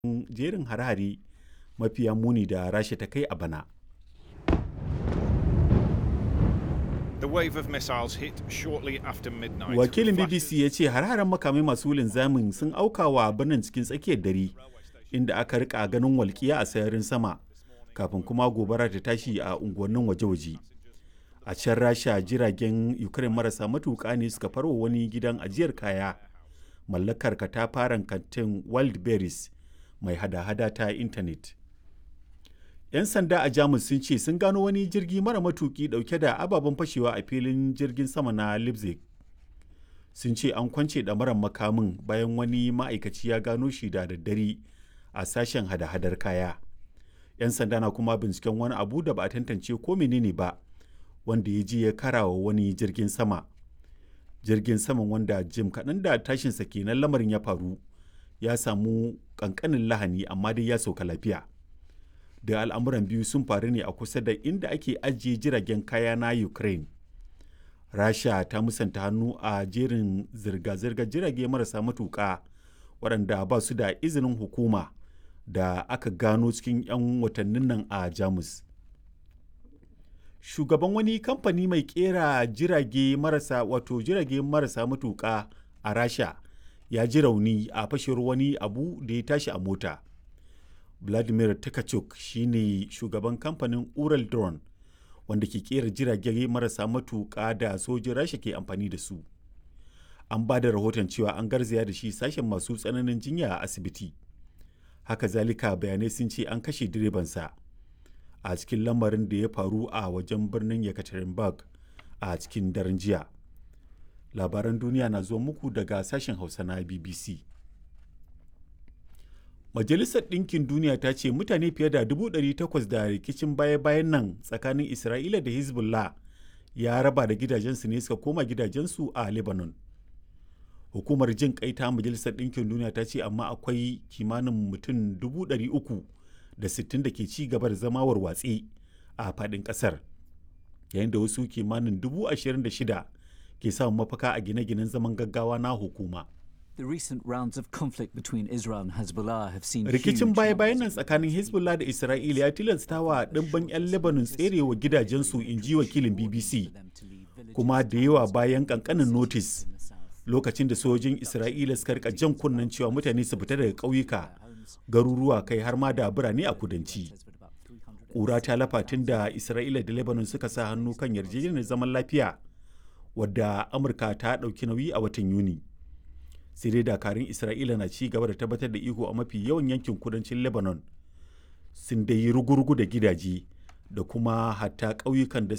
jerin hare-hare mafiya muni da rasha ta kai a bana The wave of missiles hit shortly after midnight. wakilin with bbc ya ce hare-haren makamai masu linzamin sun auka wa birnin cikin tsakiyar dare inda aka rika ganin walƙiya a sararin sama kafin kuma gobara ta tashi a unguwannin waje-waje a can rasha jiragen ukraine marasa matuƙa ne suka farwa wani gidan ajiyar kaya mallakar katafaren kantin wildberries mai hada-hada ta intanet 'yan sanda a jamus sun ce sun gano wani jirgi mara matuki dauke da ababen fashewa a filin jirgin sama na leipzig sun ce an kwance ɗamarar makamin bayan wani ma'aikaci ya gano shi da daddare a sashen hada-hadar kaya 'yan sanda na kuma binciken wani abu da ba a tantance ko menene ba wanda ya je ya karawa wani jirgin sama jirgin saman wanda jim kaɗan da tashinsa kenan lamarin ya faru ya samu ƙanƙanin lahani amma dai ya sauka lafiya da al'amuran biyu sun faru ne a kusa da inda ake ajiye jiragen kaya na ukraine rasha ta musanta hannu a jerin zirga-zirgar jirage marasa matuƙa waɗanda ba su da izinin hukuma da aka gano cikin 'yan watannin nan a jamus shugaban wani kamfani mai kera jirage marasa wato jirage marasa matuƙa a rasha ya ji rauni a fashewar wani abu da ya tashi a mota vladimir takachuk shine shugaban kamfanin ural drone wanda ke kera jirage marasa matuƙa da sojin rasha ke amfani da su an ba da rahoton cewa an garzaya da shi sashen masu tsananin jinya a asibiti haka zalika bayanai sun ce an kashe direbansa a cikin lamarin da ya faru a wajen birnin yekaterinburg a cikin daren jiya labaran duniya na zuwa muku daga sashen hausa na bbc majalisar ɗinkin duniya ta ce mutane fiye da 800 da rikicin baya-bayan nan tsakanin isra'ila da hezbollah ya raba da gidajensu ne suka koma gidajensu a lebanon hukumar jin kai ta majalisar ɗinkin duniya ta ce amma akwai kimanin mutum 300 da 60 da ke ci gaba da zama warwatse a faɗin ƙasar yayin da wasu kimanin 26,000 ke samun mafaka a gine-ginen zaman gaggawa na hukuma. The recent rounds of conflict between Israel and Hezbollah have seen rikicin huge baya-bayan nan numbers of tsakanin hezbollah da isra'ila ya tilasta wa ɗimbin 'yan lebanon tserewa gidajensu in ji wakilin bbc them to leave villages kuma da yawa bayan kankanin notis lokacin da sojojin isra'ila suka rika jan kunnen cewa mutane su fita daga ƙauyuka garuruwa kai har ma da birane a kudanci with about 300 ƙura ta lafa tun da isra'ila da lebanon suka sa hannu kan yarjejeniyar zaman lafiya wadda amurka ta ɗauki nauyi a watan yuni sai dai dakarun isra'ila na ci gaba da tabbatar da iko a mafi yawan yankin kudancin lebanon sun dai yi rugurugu da gidaje da kuma hatta ƙauyukan da